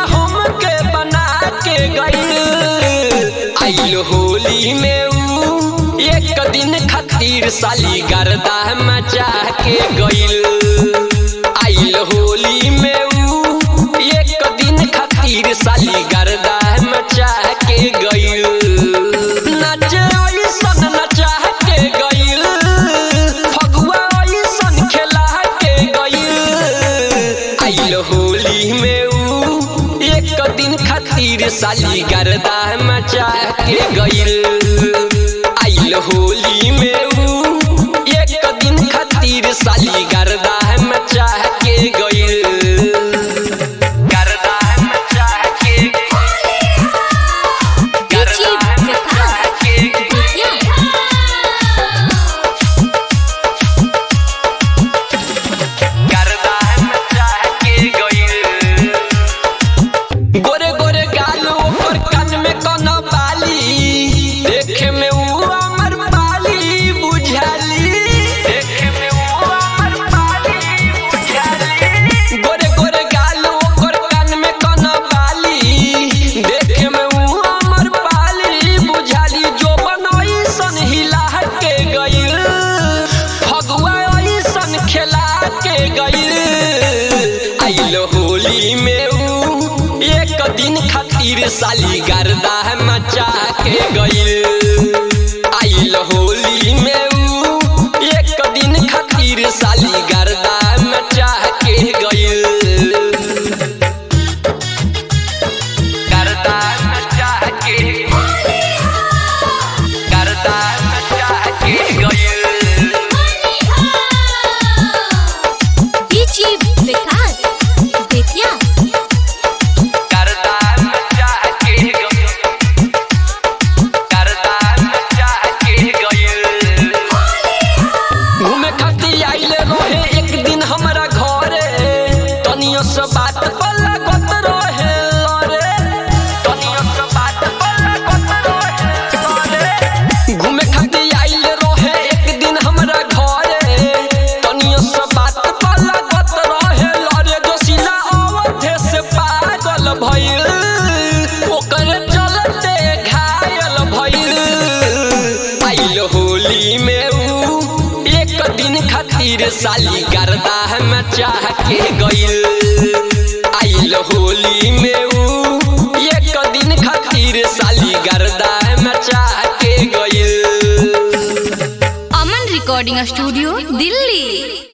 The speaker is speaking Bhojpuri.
हमके बना के गईल आइल होली में ऊ एक दिन खातिर साली गर्दा मचा के गईल आइल होली में ऊ एक दिन खातिर साली गर्दा मचा के गईल नचे ऐसन नचा के गईल फगुआ ऐसन खेला के गईल आइल होली में ऊ एक दिन खातिर साली गर्दा मचा के गईल आइल होली में ऊ एक दिन खातिर साली गर्दा मचा के गईल गर्दा मचा के DJ Vikas. Vidya. गर्दा मचा के गईल गोरे गोरे गाल ओकर कान में कोनो बाली देखे में ऊ अमर बाली बुझाली देखे में ऊ अमर बाली बुझाली गोरे गोरे गाल ओकर कान में कोनो बाली देखे में ऊ अमर बाली बुझाली जो बनई सन हिला के गईल फगुआ ऐसन खेला के गईल आइल होली में ऊ एक दिन खातिर साली गर्दा मचा के गईल आइल होली में ऊ एक दिन खातिर साली गर्दा मचा के गईल गर्दा मचा के गर्दा मचा के गईल DJ Vikas. Vidya. करदा मचा के गईल करदा मचा के गईल घूमे खातिर आइले रहे एक दिन हमरा घरे तनियो से बात पर लागत रहे लरे तनियो से बात पर लागत रहे लरे घूमे खातिर आइले रहे एक दिन हमरा घरे तनियो से बात पर लागत रहे लरे जोशिला अवधे से पागल भइल ओकर चलते घायल भइल आइल होली में ऊ एक दिन खातिर साली गर्दा मचा के गईल आइल होली में ऊ एक दिन खातिर साली गर्दा मचा के गईल Aman Recording Studio, Delhi.